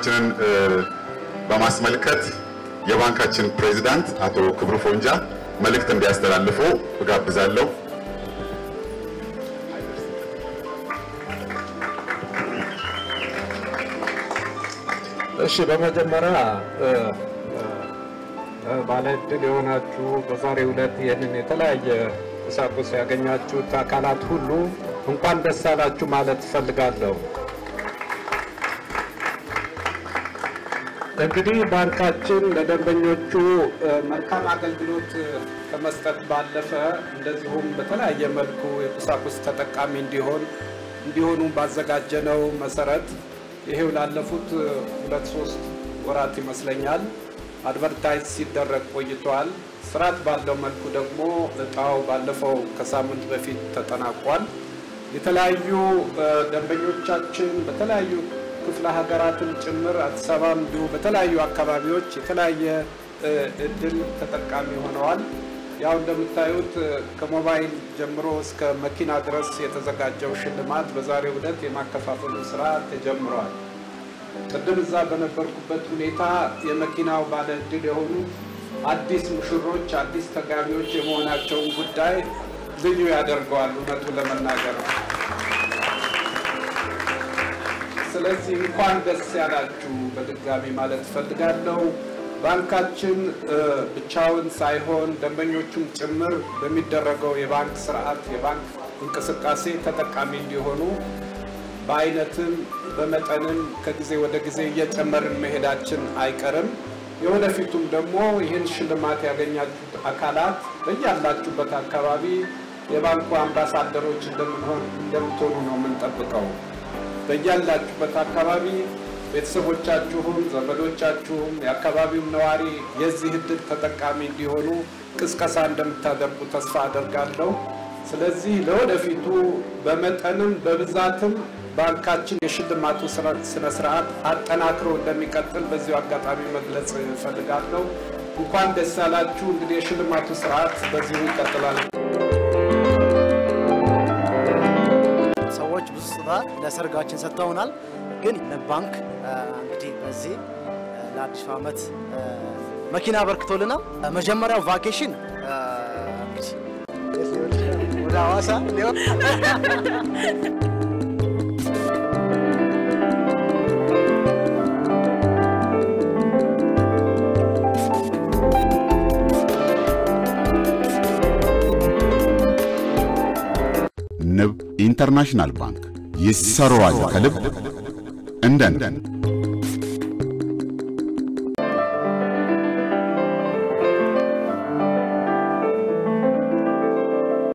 ፕሮግራማችንን በማስመልከት የባንካችን ፕሬዚዳንት አቶ ክብሩ ፎንጃ መልእክት እንዲያስተላልፉ እጋብዛለሁ። እሺ በመጀመሪያ ባለ ዕድል የሆናችሁ በዛሬው ዕለት ይህንን የተለያየ ቁሳቁስ ያገኛችሁት አካላት ሁሉ እንኳን ደስ አላችሁ ማለት እፈልጋለሁ። እንግዲህ ባንካችን ለደንበኞቹ መልካም አገልግሎት ከመስጠት ባለፈ እንደዚሁም በተለያየ መልኩ የቁሳቁስ ተጠቃሚ እንዲሆን እንዲሆኑ ባዘጋጀነው መሰረት ይሄው ላለፉት ሁለት ሶስት ወራት ይመስለኛል አድቨርታይዝ ሲደረግ ቆይቷል። ስርዓት ባለው መልኩ ደግሞ እጣው ባለፈው ከሳምንት በፊት ተጠናቋል። የተለያዩ ደንበኞቻችን በተለያዩ ክፍለ ሀገራትን ጭምር አዲስ አበባም እንዲሁ በተለያዩ አካባቢዎች የተለያየ እድል ተጠቃሚ ሆነዋል። ያው እንደምታዩት ከሞባይል ጀምሮ እስከ መኪና ድረስ የተዘጋጀው ሽልማት በዛሬው ዕለት የማከፋፈሉ ስራ ተጀምሯል። ቅድም እዛ በነበርኩበት ሁኔታ የመኪናው ባለ እድል የሆኑ አዲስ ሙሽሮች፣ አዲስ ተጋቢዎች የመሆናቸውን ጉዳይ ልዩ ያደርገዋል እውነቱ ለመናገር ነው። ስለዚህ እንኳን ደስ ያላችሁ በድጋሚ ማለት እፈልጋለሁ። ባንካችን ብቻውን ሳይሆን ደንበኞቹም ጭምር በሚደረገው የባንክ ስርዓት የባንክ እንቅስቃሴ ተጠቃሚ እንዲሆኑ በአይነትም በመጠንም ከጊዜ ወደ ጊዜ እየጨመርን መሄዳችን አይቀርም። የወደፊቱም ደግሞ ይህን ሽልማት ያገኛችሁት አካላት በያላችሁበት አካባቢ የባንኩ አምባሳደሮች እንደምትሆኑ ነው የምንጠብቀው። በያላችሁበት አካባቢ ቤተሰቦቻችሁም ዘመዶቻችሁም የአካባቢውም ነዋሪ የዚህ እድል ተጠቃሚ እንዲሆኑ ቅስቀሳ እንደምታደርጉ ተስፋ አደርጋለሁ። ስለዚህ ለወደፊቱ በመጠንም በብዛትም ባንካችን የሽልማቱ ስነ ስርዓት አጠናክሮ እንደሚቀጥል በዚሁ አጋጣሚ መግለጽ እፈልጋለሁ። እንኳን ደስ ያላችሁ። እንግዲህ የሽልማቱ ስርዓት በዚሁ ይቀጥላል። ሰዎች ብዙ ስጦታ ለሰርጋችን ሰጥተውናል። ግን ባንክ እንግዲህ በዚህ ለአዲሱ ዓመት መኪና አበርክቶልናል። መጀመሪያው ቫኬሽን እንግዲህ ወደ ሐዋሳ ንብ ኢንተርናሽናል ባንክ ይሰራዋል ከልብ እንደን